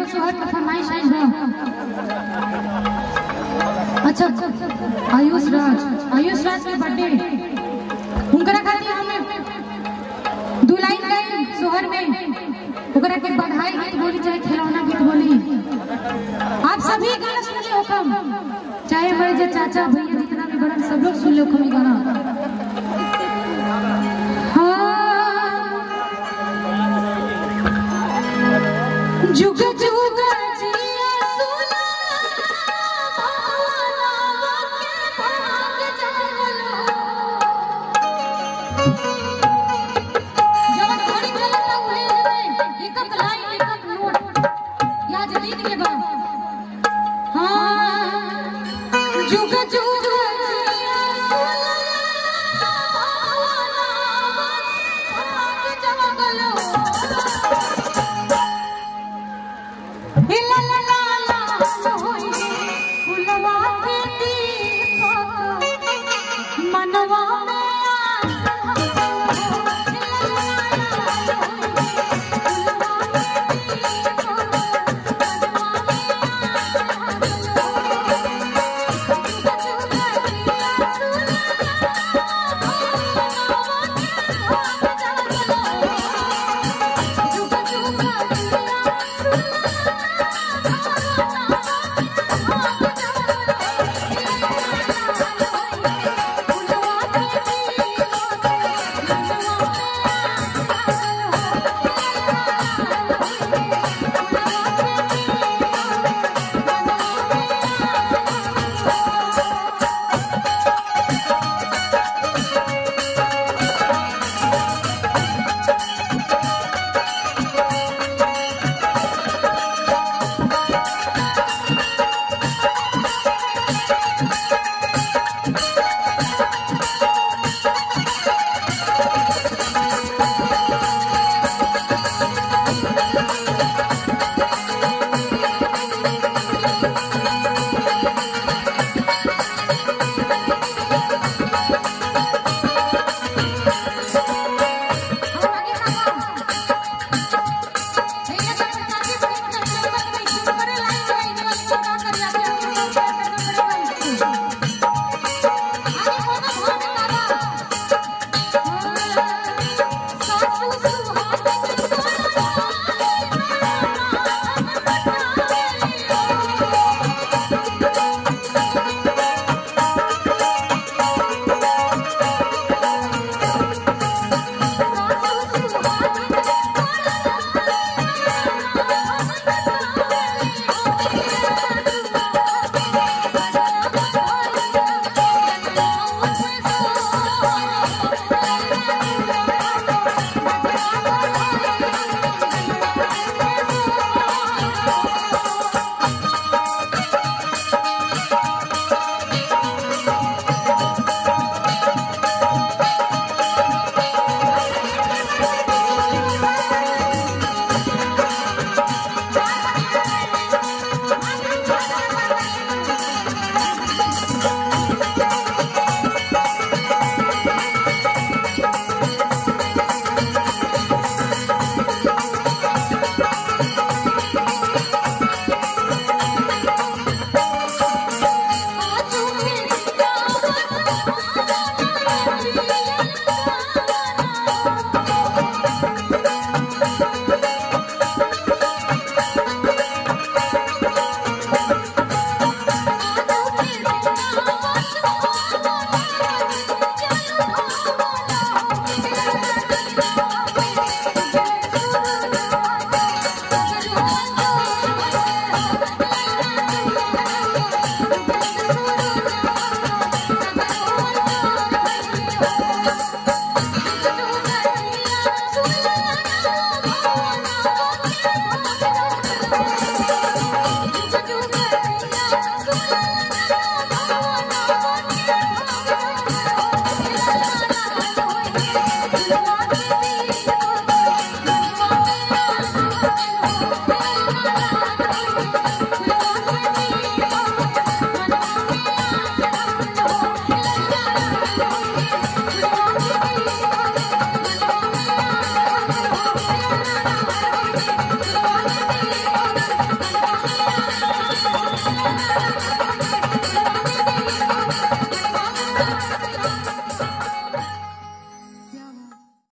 एगो सोहर के फरमाइश आई बा अच्छा आयुष राज आयुष राज के बर्थडे उनकरा खातिर हमें दू लाइन गई सोहर में ओकरा के बधाई गीत बोली चाहे खिलौना गीत बोली आप सभी गाना सुनले हो कम चाहे हमारे जो चाचा भैया जितना भी बड़न सब लोग सुन ले हो कम ये गाना हाँ। जुग जुग जिया सुना भावनावा के भाग जागलो जब घड़ी चलता उहे में एक एक लाइन एक एक नोट याद लिख ले बा हां जुग जुग जिया सुना भावनावा के भाग जागलो ला ला ला ला होई